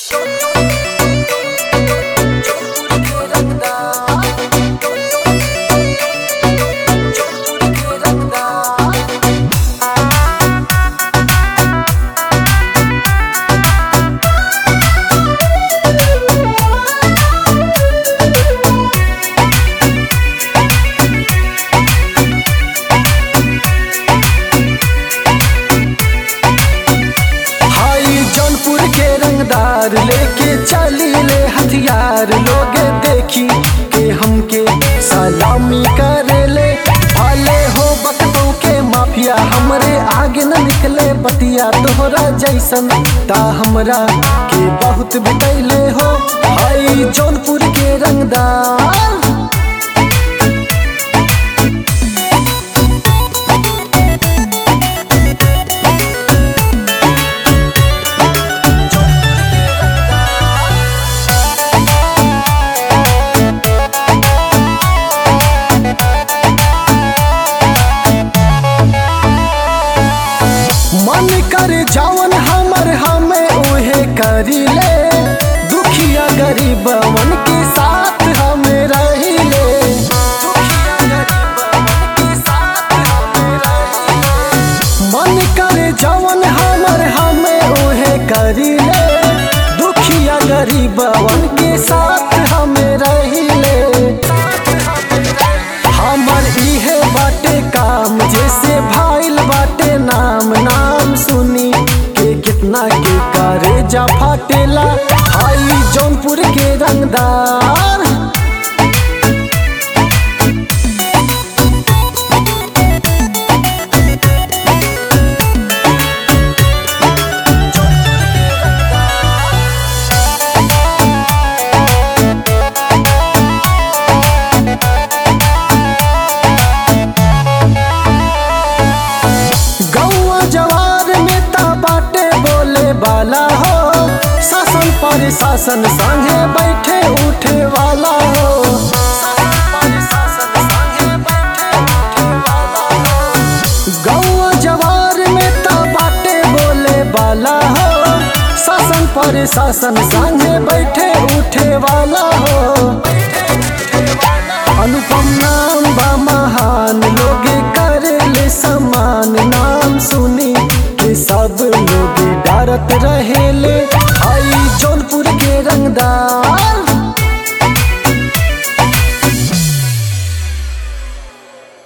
हथियार लेके चली ले हथियार लोग देखी के हमके सलामी करे ले भले हो बकतों के माफिया हमरे आगे न निकले बतिया तोहरा जैसन ता हमरा के बहुत बितैले हो हाई जौनपुर के रंगदार मन कर जवन हमर हमें उहे करी ले दुखिया गरीबवन के साथ हमें रही ले दुखिया गरीबवन के साथ हमें रही ले। मन कर जवन हमर हमें उहे करी ले दुखिया गरीबवन के साथ हमें रही ले हमर इहे बाटे काम जैसे भाईल बाटे नाम नाम सुनी के कितना के करे जा फाटेला आई जौनपुर के रंगदार गौआ जवार में ता बाटे बोले वाला हो शासन पर शासन संगे बैठे उठे वाला हो शासन पर शासन संगे बैठे उठे वाला हो। गौआ जवार में ता बाटे बोले वाला हो शासन पर शासन संगे बैठे उठे वाला हो अनुपम नाम बा महान लोग करे समान नाम सुनी के सब लोग डरत रहेले